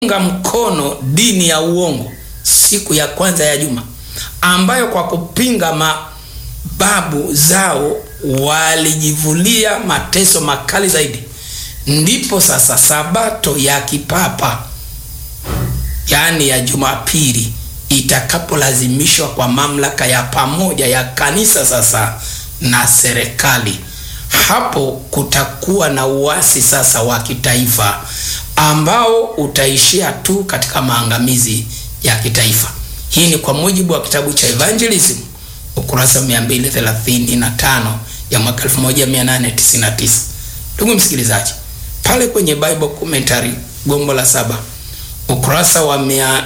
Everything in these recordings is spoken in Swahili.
unga mkono dini ya uongo siku ya kwanza ya juma, ambayo kwa kupinga mababu zao walijivulia mateso makali zaidi. Ndipo sasa sabato ya kipapa, yaani ya Jumapili, itakapolazimishwa kwa mamlaka ya pamoja ya kanisa sasa na serikali. Hapo kutakuwa na uasi sasa wa kitaifa ambao utaishia tu katika maangamizi ya kitaifa. Hii ni kwa mujibu wa kitabu cha Evangelism ukurasa 235 ya mwaka 1899. Ndugu msikilizaji, pale kwenye Bible Commentary gombo la saba ukurasa wa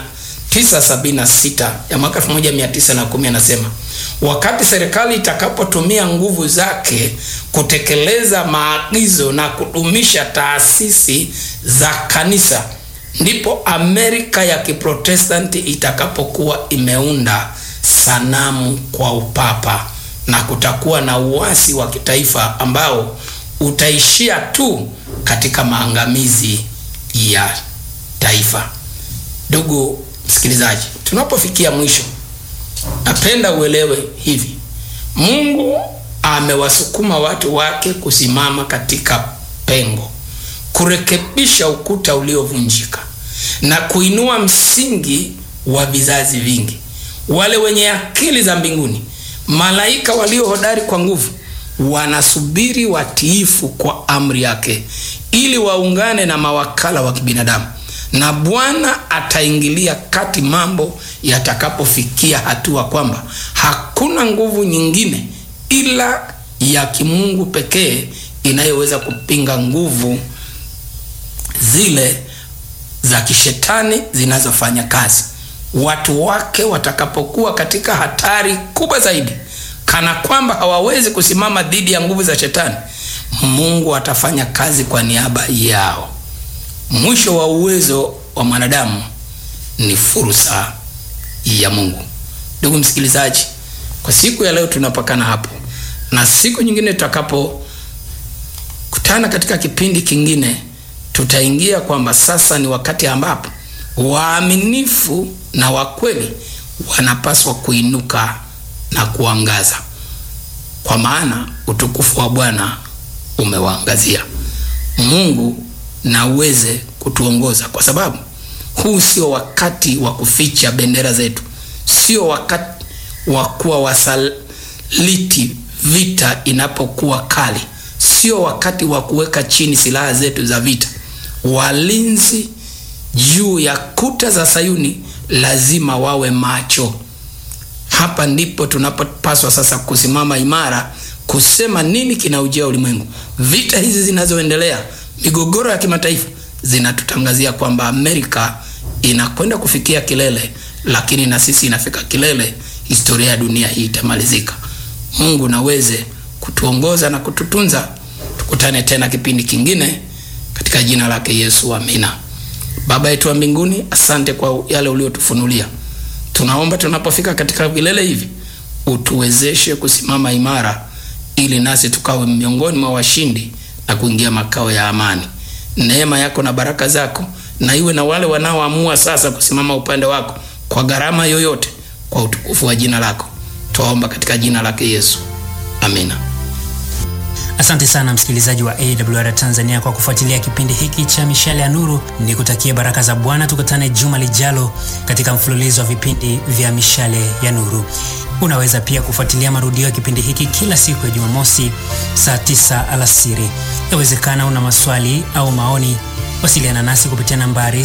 976 ya mwaka 1910 anasema wakati serikali itakapotumia nguvu zake kutekeleza maagizo na kudumisha taasisi za kanisa, ndipo Amerika ya Kiprotestanti itakapokuwa imeunda sanamu kwa upapa na kutakuwa na uasi wa kitaifa ambao utaishia tu katika maangamizi ya taifa. Ndugu msikilizaji, tunapofikia mwisho napenda uelewe hivi: Mungu amewasukuma watu wake kusimama katika pengo, kurekebisha ukuta uliovunjika na kuinua msingi wa vizazi vingi. Wale wenye akili za mbinguni, malaika walio hodari kwa nguvu, wanasubiri watiifu kwa amri yake, ili waungane na mawakala wa kibinadamu na Bwana ataingilia kati mambo yatakapofikia hatua kwamba hakuna nguvu nyingine ila ya kimungu pekee inayoweza kupinga nguvu zile za kishetani zinazofanya kazi. Watu wake watakapokuwa katika hatari kubwa zaidi, kana kwamba hawawezi kusimama dhidi ya nguvu za shetani, Mungu atafanya kazi kwa niaba yao. Mwisho wa uwezo wa mwanadamu ni fursa ya Mungu. Ndugu msikilizaji, kwa siku ya leo tunapakana hapo, na siku nyingine tutakapokutana katika kipindi kingine, tutaingia kwamba sasa ni wakati ambapo waaminifu na wakweli wanapaswa kuinuka na kuangaza, kwa maana utukufu wa Bwana umewaangazia. Mungu na uweze kutuongoza kwa sababu huu sio wakati wa kuficha bendera zetu, sio wakati wa kuwa wasaliti vita inapokuwa kali, sio wakati wa kuweka chini silaha zetu za vita. Walinzi juu ya kuta za Sayuni lazima wawe macho. Hapa ndipo tunapopaswa sasa kusimama imara, kusema nini kinaujia ulimwengu. Vita hizi zinazoendelea migogoro ya kimataifa zinatutangazia kwamba Amerika inakwenda kufikia kilele, lakini na sisi inafika kilele. Historia ya dunia hii itamalizika. Mungu naweze kutuongoza na kututunza. Tukutane tena kipindi kingine katika jina lake Yesu, amina. Baba yetu wa mbinguni, asante kwa yale uliotufunulia. Tunaomba tunapofika katika vilele hivi utuwezeshe kusimama imara, ili nasi tukawe miongoni mwa washindi na kuingia makao ya amani. Neema yako na baraka zako na iwe na wale wanaoamua sasa kusimama upande wako kwa gharama yoyote, kwa utukufu wa jina lako. Twaomba katika jina lake Yesu, amina. Asante sana msikilizaji wa AWR Tanzania kwa kufuatilia kipindi hiki cha Mishale ya Nuru. Ni kutakia baraka za Bwana. Tukutane juma lijalo katika mfululizo wa vipindi vya Mishale ya Nuru. Unaweza pia kufuatilia marudio ya kipindi hiki kila siku ya Jumamosi saa 9 alasiri. Yawezekana una maswali au maoni, wasiliana nasi kupitia nambari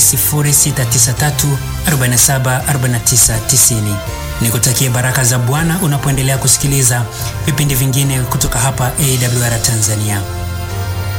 0693474990. Nikutakie baraka za Bwana unapoendelea kusikiliza vipindi vingine kutoka hapa AWR Tanzania.